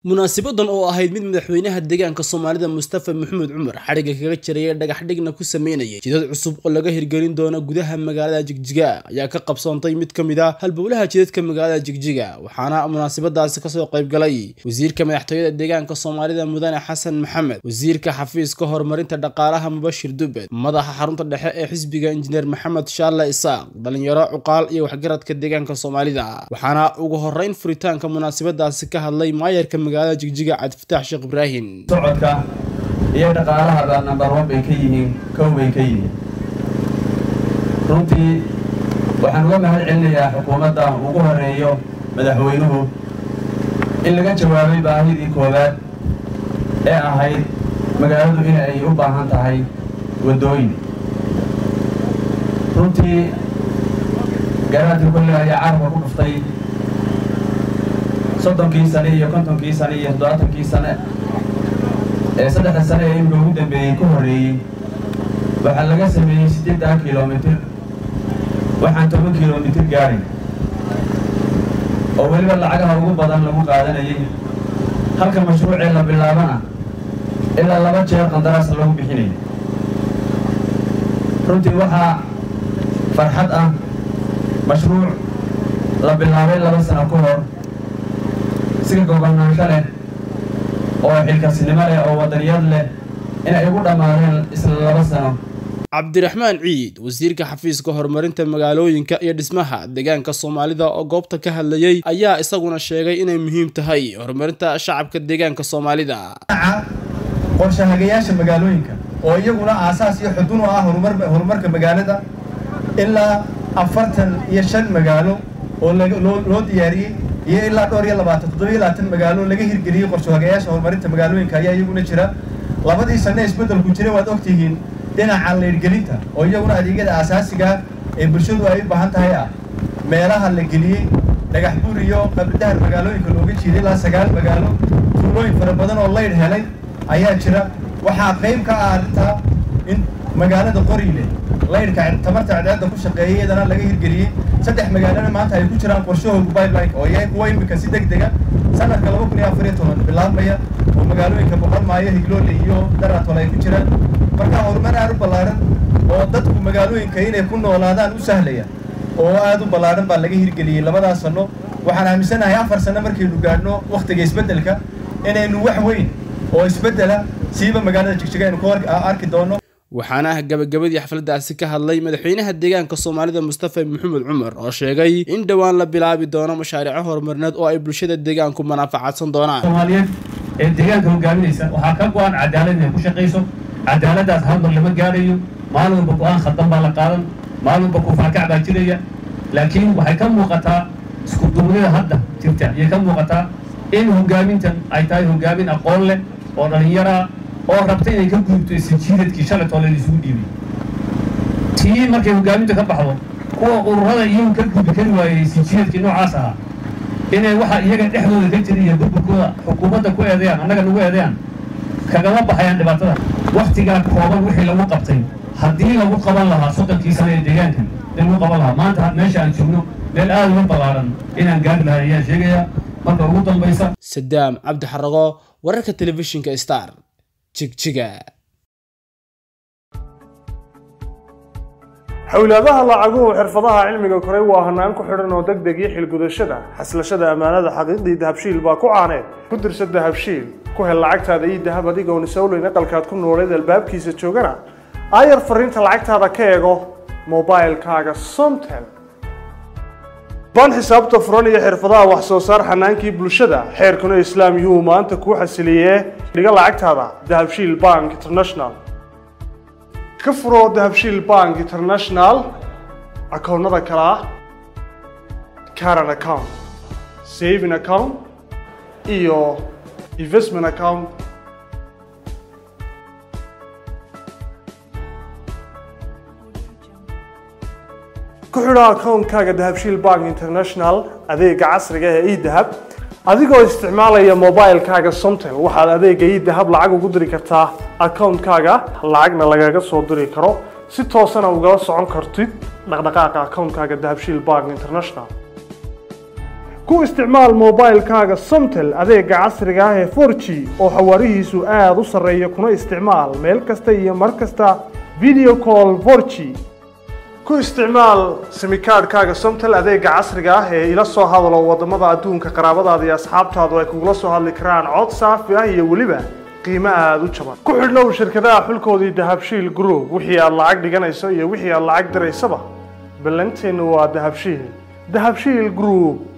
munaasabadan oo ahayd mid madaxweynaha deegaanka soomaalida mustafa maxamed cumar xadhigga kaga jiraya dhagax dhigna ku sameynayay jidad cusub oo laga hirgelin doono gudaha magaalada jigjiga ayaa ka qabsoontay mid ka mid ah halbowlaha jidadka magaalada jigjiga waxaana munaasabadaasi kasoo qaybgalay wasiirka madaxtooyada deegaanka soomaalida mudane xasan maxamed wasiirka xafiiska horumarinta dhaqaalaha mubashir dubed madaxa xarunta dhexe ee xisbiga injineer maxamed shaarle isaaq dhalinyaro cuqaal iyo waxgaradka deegaanka soomaalida waxaana ugu horeyn furitaanka munaasabadaasi ka hadlay maayarka magaalada jigjiga cabdifataax sheekh ibraahim socodka iyo dhaqaalahaba number one bay ka yihiin kow bay ka yihiin runtii waxaan uga mahad celinayaa xukuumadda ugu horeeyo madaxweynuhu in laga jawaabay baahidii koowaad ee ahayd magaaladu in ay u baahan tahay waddooyin runtii garaadka kolle ayaa carabka ku dhuftay soddonkii sane iyo kontonkii sane iyo toddobaatankii sane ee saddexda sane ee imika ugu dambeeyey ku horreeyey waxaa laga sameeyey siddeeddan kilomitir waxaan toban kilomitir gaadhay oo weliba lacagaha ugu badan lagu qaadanayay halka mashruucee la bilaabana ilaa laba jeer qandaraas lagu bixinayay runtii waxaa farxad ah mashruuc la bilaabay laba sano ka hor siga gobonnaansho leh oo xilkasnimo leh oo wadaniyad leh inay ugu dhammaadeen isla laba sano cabdiraxmaan ciid wasiirka xafiiska horumarinta magaalooyinka iyo dhismaha deegaanka soomaalida oo goobta ka hadlayay ayaa isaguna sheegay inay muhiim tahay horumarinta shacabka deegaanka soomaalida qorshahagayaasha magaalooyinka oo iyaguna aasaas iyo xudun u ah horumarka magaalada ilaa afartan iyo shan magaalo oo loo diyaariyey iyo ilaa dhowr iyo labaatan toddobiyo labaatan magaalo laga hirgeliyey qorshahagayaasha horumarinta magaalooyinka ayaa iyaguna jira labadii sanne isbeddelku jira waad ogtihiin dhinaca leyrgelinta oo iyaguna adeegyada aasaasiga ee bulshadu ay u baahan tahay ah meelaha la geliyey dhagax buur iyo qabridahar magaalooyinka looga jiiday ilaa sagaal magaalo tuulooyin fara badan oo leydh helay ayaa jira waxaa qayb ka ah arrintaa in magaalada qoriile leydhka tamarta cadceedda ku shaqeeyay iyadana laga hirgeliyey saddex magaalana maanta ay ku jiraan qorshahooga pipeline oo yahay kuwa imika si deg dega sanadka laba kun iyo afar iyo toban bilaabmaya oo magaalooyinka boqolmaayo higloole iyo daratol ay ku jiraan marka horumar aad u ballaaran oo dadku magaalooyinka inay ku noolaadaan u sahlaya oo aad u ballaaran baa laga hirgeliyey labadaas sanno waxaan aaminsanahay afar sanno markaynu gaadhno wakhtiga isbeddelka inaynu wax weyn oo isbeddela siiba magaalada jigjiga aynu ku arki doono waxaana gabagabadii xafladdaasi ka hadlay madaxweynaha deegaanka soomaalida mustafa maxamed cumar oo sheegay in dhowaan la bilaabi doono mashaariico horumarineed oo ay bulshada deegaanku manaafacadsan doonaan soomaaliyeed ee deegaanka hogaaminaysa waxaa ka go-an cadaalad inay ku shaqayso cadaaladdaas hal mar lama gaadhayo maalin walba go-aan khaldan baa la qaadan maalin walba kufaakac baa jiraya laakiin waxay ka muuqataa isku duubnida hadda jirta ayay ka muuqataa in hogaamintan ay tahay hogaamin aqoon leh oo dhallinyaraa oo rabta inay ka gudubto isijiidadkii shalaytoo leen isugu dhiibay tii markay hogaaminta ka baxdo kuwa ururada iyagu ka gudbi kari waayey isijiidadkii noocaas ahaa inay waxa iyaga dhexdooda ka jira iyo burburkooda xukuumadda ku eedeeyaan annaga nagu eedeeyaan kagama baxayaan dhibaatada wakhtigaa kooban wixii lagu qabtay haddii lagu qaban lahaa soddonkii sano ee deegaanka in lagu qaban lahaa maanta meesha aan joogno meel aada uga ballaaran inaan gaari lahay ayaan sheegayaa marka ugu dambaysa sadaam cabdi xarago wararka telefishinka star jigjiga xowlaadaha lacaguhu xirfadaha cilmiga koray waa hanaan ku xidhan oo deg deg iyo xilgudashada xaslashada ammaanada xaqiiqdii dahabshiil baa ku caaneed ku dirsa dahabshiil ku hel lacagtaada iyo dahab adigoon isowleyn aqalkaad ku nooleed albaabkiisa joogana aayar fariinta lacagtaada ka eego mobailkaaga somtel baan xisaabta furan iyo xirfadaha wax soo saar xanaankii bulshada xeerkuna islaam yuu maanta kuu xasiliyee dhiga lacagtaada dahabshiil bank international ka furo dahabshiil bank international akoonnada kale ah caran account saving account iyo investment account ku xidho akoonkaaga dahabshiil bank international adeega casriga ee edahab adigoo isticmaalaya mobilkaaga somtel waxaad adeega edahab lacag ugu diri kartaa akoonkaaga lacagna lagaga soo diri karo si toosana ugala socon kartid dhaqdhaqaaqa akoonkaaga dahabshiil bank international ku isticmaal moobaylkaaga somtel adeega casriga ah ee 4g oo xawaarihiisu aada u sarreeya kuna isticmaal meel kasta iyo mar kasta video call 4g ku isticmaal simikaadhkaaga somtel adeega casriga ah ee ila soo hadalo wadamada adduunka qaraabadaada iyo asxaabtaadu ay kugula soo hadli karaan cod saafi ah iyo weliba qiimo aada u jaban ku xidhnow shirkadaha xulkoodii dahabshiil group wixii aad lacag dhiganayso iyo wixii aad lacag diraysaba ballanteennu waa dahabshiil dahabshiil group